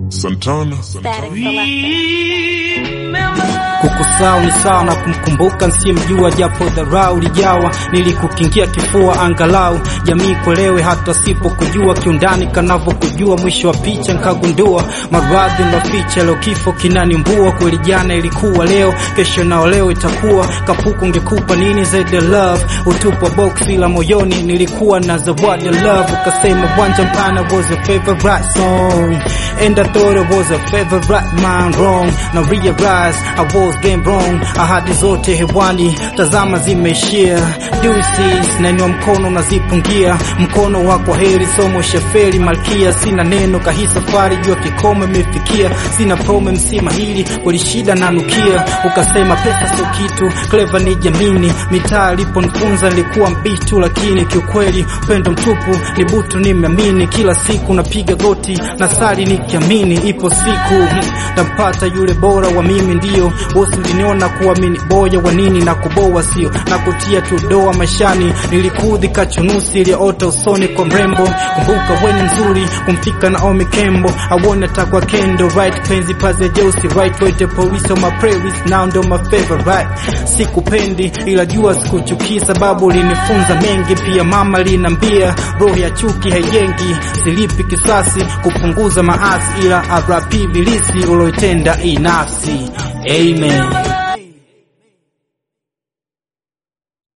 Santana. Kukusahau ni sawa na kumkumbuka nsiyemjua, japo dharau lijawa. Nilikukingia kifua angalau jamii kuelewe, hata sipokujua kiundani kanavyokujua. Mwisho wa picha nkagundua maradhi naficha, leo kifo kinanimbua. Kweli jana ilikuwa leo, kesho nao leo itakuwa. Kapuku ngekupa nini zaidi ya love, utupwa boksi la moyoni. Nilikuwa na zawadi ya love, ukasema wanja mpana was your favorite song and I thought it was a favorite man wrong. Now realize I was game wrong. Ahadi zote hewani, tazama zimeishia. Deuces, nanywa mkono nazipungia, mkono wako heri, somo sheferi malkia. Sina neno kahi safari, jua kikomo imefikia. Sina promo msima hili, kweli shida nanukia. Ukasema pesa sio kitu, clever ni jamini. Mitaa iliponifunza nilikuwa mbitu, lakini kiukweli upendo mtupu ni butu. Nimeamini kila siku napiga goti na sali nikiamini ipo siku tampata yule bora wa mimi, ndio bosi uliniona kuamini boya wa nini na kuboa sio na kutia tu doa maishani. Nilikudhi kachunusi iliyoota usoni kwa mrembo, kumbuka weni mzuri kumfika Naomi Kembo awone takwa kendo right penzi paze jeusi right wete polisi on my playlist now ndo my favorite. Sikupendi ila jua sikuchukii, sababu ulinifunza mengi. Pia mama linambia roho ya chuki haijengi, silipi kisasi kupunguza maasi, ila arapi bilisi uloitenda inafsi. Amen.